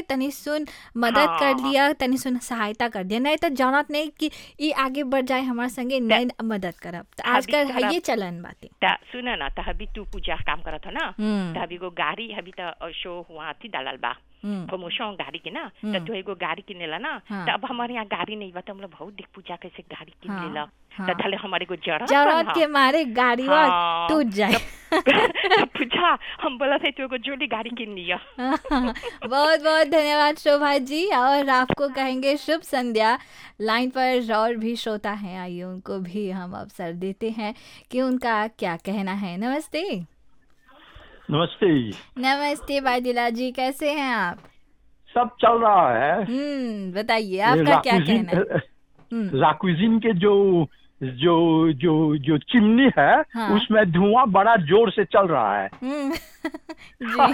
तनी सुन मदद कर हाँ। दिया तनी सुन सहायता कर दिया नहीं तो जानत नहीं कि ई आगे बढ़ जाए हमारे संगे नहीं मदद करब तो अभी आजकल करब। ये चलन बाटे त सुन न त हबी तू पूजा काम करत हो ना हम्म, त हबी को गाड़ी हबी त शो हुआ थी डालल बा हम्म, प्रमोशन गाड़ी के ना हम्म। त तू एगो गाड़ी किनेला ना हाँ। त अब हमारे यहाँ गाड़ी नहीं बा त हम लोग बहुत देख पूजा कैसे गाड़ी किन हाँ, लेला हाँ। त धले हमारे को जरूरत जरूरत के मारे गाड़ी वा हाँ। टूट जाए पूजा हम बोला थे तू एगो जोड़ी गाड़ी किन लिया बहुत बहुत धन्यवाद शोभा जी और आपको कहेंगे शुभ संध्या लाइन पर और भी श्रोता हैं आइए उनको भी हम अवसर देते हैं कि उनका क्या कहना है नमस्ते नमस्ते नमस्ते बादिला जी कैसे हैं आप सब चल रहा है हम्म बताइए ये आपका क्या लाकुजिन- कहना है हम्म, लाकुजिन के जो जो जो जो चिमनी है हाँ। उसमें धुआं बड़ा जोर से चल रहा है हम्म, जी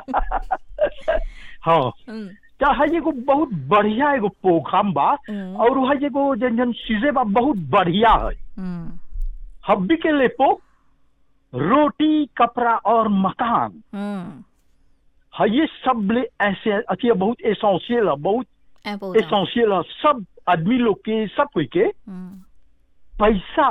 हाँ हम्म, तो है एगो बहुत बढ़िया एगो प्रोग्राम बा हम्म, और है एगो जन जन चीजें बा बहुत बढ़िया है हम्म, हब्बी के लेपो रोटी कपड़ा और मकान हम्म, है ये सब ले ऐसे अथी है, बहुत एसेंशियल है बहुत important, एसेंशियल है सब आदमी लोग के सब कोई के हम्म, पैसा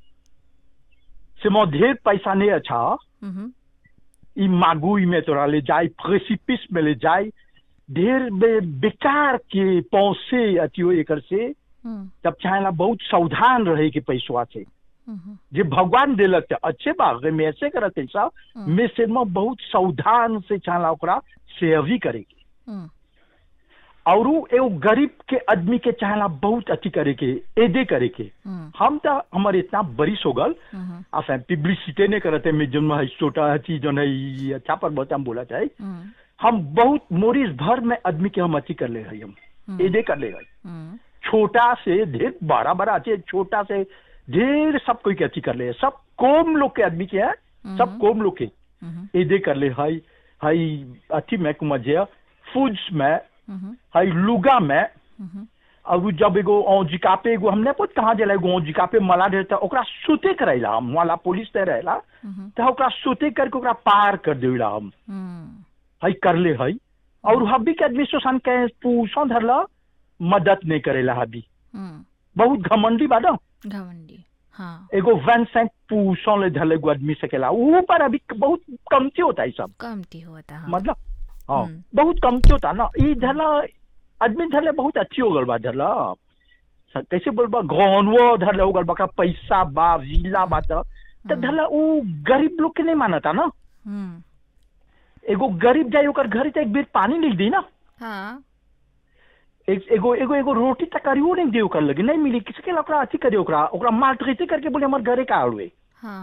से मो ढेर पैसा नहीं अच्छा हम्म, ई मागुई में तोरा ले जाए प्रेसिपिस में ले जाए ढेर बे, बेकार के पौसे अथियो एकर से हम्म, तब चाहेला बहुत सावधान रहे के पैसवा से हम्म, जे भगवान देलक त अच्छे बा अगर में ऐसे करत ऐसा हम्म, में से में बहुत सावधान से चाहेला ओकरा सेवी करे के हम्म, और उ एगो गरीब के आदमी के चाहेला बहुत अथी करे के एदे करे के हम्म, हम तो हमारे इतना बरिस हो गल हम्म, enfin पब्लिसिटी नहीं करते मैं जो है छोटा अथी जो है ये अच्छा पर बहुत हम बोला चाहे हम्म, हम बहुत मोरिस भर में आदमी के हम अथी कर ले रही हम हम्म, एदे कर ले गए हम्म, छोटा से ढेर बड़ा बड़ा अथी छोटा से ढेर सब कोई के अथी कर ले सब कोम लोग के आदमी के है सब हम्म, कोम लोग के हम्म, एदे कर ले हाई हाई अथी में कुमजे फूड्स में हम्म, हाई लुगा में हम्म, और उ जब एगो औजिका पे एगो हमने पूछ कहाँ जला एगो औजिका पे मला ढेर था ओकरा सुते कराइला हम वाला पुलिस ते रहेला हम्म, तो ओकरा सुते करके ओकरा पार कर देला हम हम्म, हई कर ले हई और हब्बी के आदमी शोषण के पूछो धरला मदद नहीं करेला हब्बी हम्म, बहुत घमंडी बा ना घमंडी हाँ एगो वन सैंक पूछो ले धरले एगो आदमी सकेला ऊ पर अभी बहुत कमती होता है सब कमती होता हाँ मतलब हाँ हम्म। बहुत कमती होता ना ई धरला आदमी धरले बहुत अच्छी हो गल बा धरला स- कैसे बोलबा गौनवो धरले हो गल बा ओकरा पैसा बा जिला बा त त धरला ऊ गरीब लोग के नहीं मानता ना हम्म, एगो गरीब जाए ओकर घर त एक बेर पानी नहीं दी ना हाँ एक एगो एगो एगो रोटी तकारियो नहीं दे ओकर लगे नहीं मिली किसके ला ओकरा अथी करे ओकरा ओकरा माल्ट्रीटे करके बोले हमर घरे का आड़ुए हाँ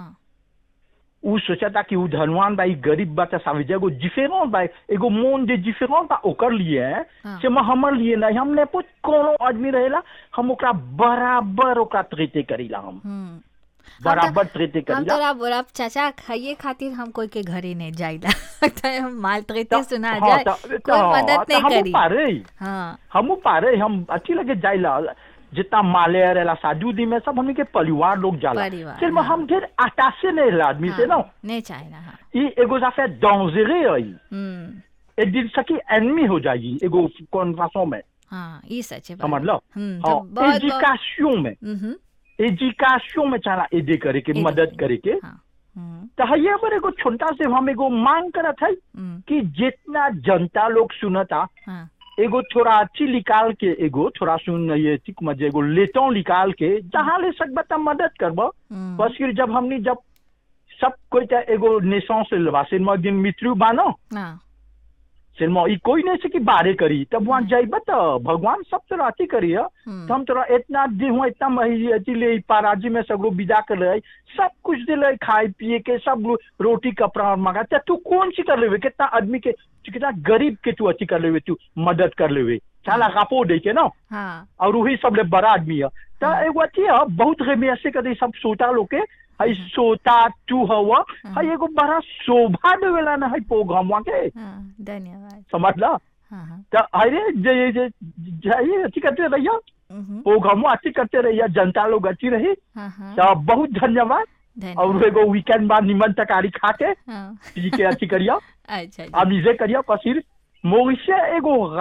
उ सोचता कि उ धनवान बा ई गरीब बा त सावे एगो डिफरेंट बा एगो मोन जे डिफरेंट बा ओकर लिए है हाँ। से म हमर लिए नहीं हमने पूछ कोनो आदमी रहेला हम ओकरा बराबर ओकरा ट्रीटे करीला हम हम्म बराबर ट्रीटे हम करीला तोरा बोला चाचा खाइए खातिर हम कोई के घरे नहीं जाइला तो हम माल तगते त- सुना हाँ, जाए त- कोई त- मदद त नहीं हमहू करी पारे हाँ हमू पारे हम अच्छी लगे जाइला जितना माले रहेला शादी उदी में सब हमनी के परिवार लोग जाला परिवार, फिर हाँ। हम ढेर आटासे नहीं रहे आदमी से ना हाँ, नहीं चाहिए हाँ ये एगो जाफे डॉन्जरे है हम्म एक दिन सकी एनमी हो जाएगी एगो कौन फासों में हाँ ये सच है समझ लो हम्म तो हाँ बहुत बहुत एजुकेशन में हम्म, एजुकेशन में चला एदे करे के एदे मदद करे, करे के हाँ हम्म, तो है ये पर एगो छोटा से हम एगो मांग करत है हम्म, कि जितना जनता लोग सुनता हाँ एगो थोड़ा अच्छी निकाल के एगो थोड़ा सुन ये ठीक मजे एगो लेतो निकाल के जहाँ ले सकबता मदद करब हम्म, बस फिर जब हमनी जब सब कोई त एगो नेशा से लबा सिनेमा एक दिन मृत्यु बानो हाँ सिनेमा ई कोई नहीं से कि बारे करी तब वहाँ जाइब त भगवान सब तोरा अथी करी है हम्म, तो हम तोरा इतना दे हुआ इतना मही अथी ले पाराजी में सगरो विदा कर ले सब कुछ दे ले खाए पिए के सब लो- रोटी कपड़ा और मंगा त तू कौन सी कर लेवे कितना आदमी के तू कितना गरीब के तू अथी कर लेवे तू मदद कर लेवे चाला गापो दे के ना हाँ और वही सब ले बड़ा आदमी है तो एगो अथी है बहुत में ऐसे कर सब सोता लोग के हई सोता तू हवा हई एगो बड़ा शोभा देवेला ना हई प्रोग्राम के हाँ धन्यवाद समझ ला हाँ हाँ तो अरे जे जे जे अच्छी करते रहिए हम्म, प्रोग्राम अच्छी करते रहिए जनता लोग अच्छी रही हाँ हाँ तो बहुत धन्यवाद और धन्यवाद एगो वीकेंड बाद निमन तकारी खा के हाँ पी के अच्छी करिया अच्छा जी अब इसे करिया कसीर मोरिशे एगो